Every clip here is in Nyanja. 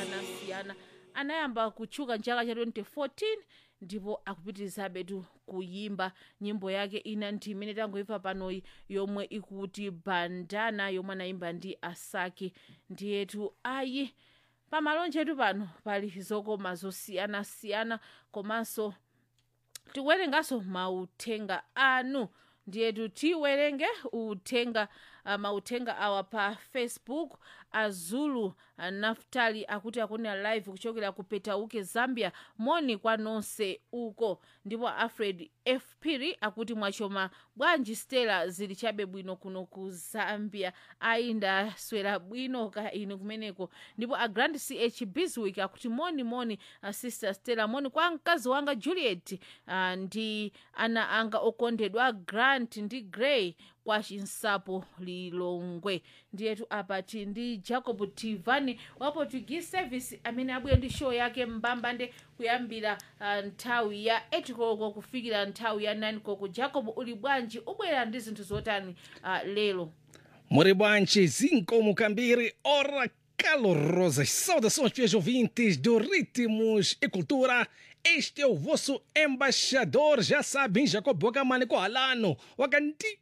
zosiyanasiyana anayamba kutchuka mchaka cha 2014 ndipo akupitirizabe tu kuyimba nyimbo yake ina ndi imene tangoimva panoyi yomwe ikuti bandana yomwe anayimba ndi asake ndiyetu ayi pamalonje etu pano pali zokoma zosiyanasiyana komanso tikuwerenganso mauthenga anu ndiyetu tiwerenge uthenga uh, mauthenga awa pa facebook azulu uh, naftali akuti akunena live kuchokera ku petauke zambia moni kwa nonse uko ndipo alfred f piri akuti mwachoma bwanji stela zili chabe bwino kuno ku zambia ayi ndaswera bwino ka inu kumeneko ndipo a grand ch biswick akuti moni moni uh, sister stella moni kwa mkazi wanga juliet uh, ndi ana anga okondedwa grant ndi gray kwa chinsapo lilongwe ndiyetu apati ndi jacob tivani wa portuguese service amene abwera ndi show yake mbambande kuyambira uh, nthawi ya 8 koloko kufikira nthawi ya 9 koloko jacob uli bwanji ubwera ndi zinthu zotani uh, lero Muri bwanji, zinco Mucambiri, ora calorosas saudações, fiéis ouvintes do Ritmos e Cultura. Este é o vosso embaixador, já sabem, Jacob Bogamani Koalano, Waganti,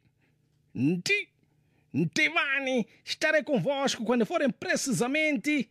Nti, Ntivani. Estarei convosco quando forem precisamente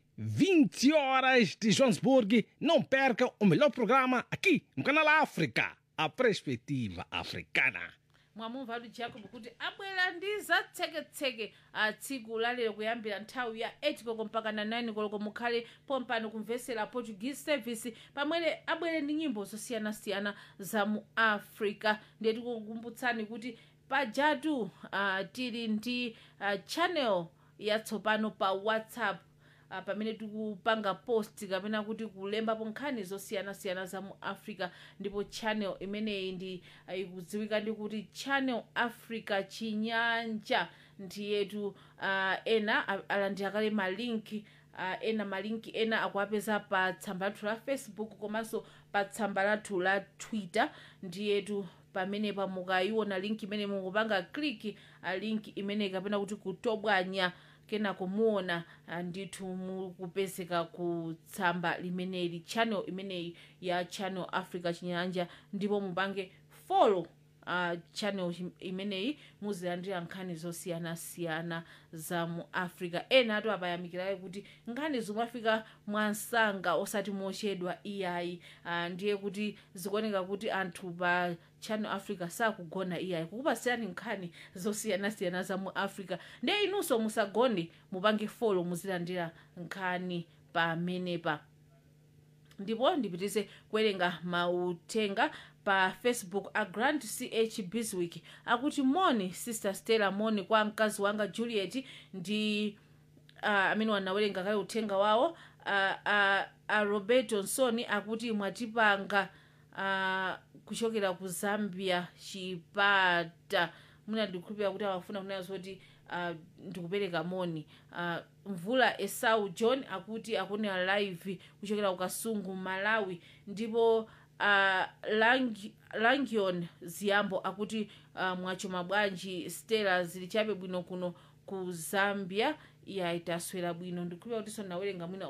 20 horas de Johannesburg. Não percam o melhor programa aqui no Canal África, a perspectiva africana. mwamumva atu jacob kuti abwera ndi zatseketseke a tsiku lalero kuyambira nthawi ya 8 koloko mpaka na 9 koloko mukhale pompano kumvesera portuguese service pamwere abwere ndi nyimbo zosiyanasiyana za mu africa ndiye tikukumbutsani kuti pajatu uh, tili ndi uh, channel yatsopano pa whatsapp uh, pamene tikupanga post kapena kuti kulembapo nkhani zosiyanasiyana za mu africa ndipo channel imeneyi ndi uh, ikudziwika ndi kuti channel africa chinyanja ndiyetu uh, ena a- alandira kale malinki uh, ena malinki ena akuapeza pa tsamba lathu la facebook komanso pa tsamba lathu la twitter ndiyetu pamenepa mukayiona linki imene mukupanga kliki a linki imeneyi kapena kuti kutobwanya kena kumuona ah, ndithu mukupezeka ku tsamba limeneli channel imeneyi ya channel africa chinyanja ndipo mupange follow uh, channel chim- imeneyi muzilandira nkhani zosiyanasiyana za mu africa ena atu apayamikirayo kuti nkhani zimafika mwansanga osati mochedwa iyayi uh, ndiye kuti zikuoneka kuti anthu pa channel africa sakugona iyayi kukupasirani nkhani zosiyanasiyana za mu africa ndiye inunso musagone mupange folo muzilandira nkhani pamenepa ndipo ndipitize kuwerenga mauthenga pa facebook a grand ch biswick akuti moni sister stella moni kwa mkazi wanga juliet ndi uh, amene wanawerenga kale uthenga wawo uh, uh, uh, roberto nsoni akuti mwatipanga uh, kuchokera ku zambia chipata mwina ndikukhulupirira kuti amafuna kunena zoti uh, ndikupereka moni uh, mvula esau john akuti akunena live kuchokera ku kasungu malawi ndipo uh, Lang- langion ziyambo akuti uh, mwachoma bwanji stella zili chabe bwino kuno ku zambia iya itaswera bwino ndikukhulupirira kuti so nawerenga mwina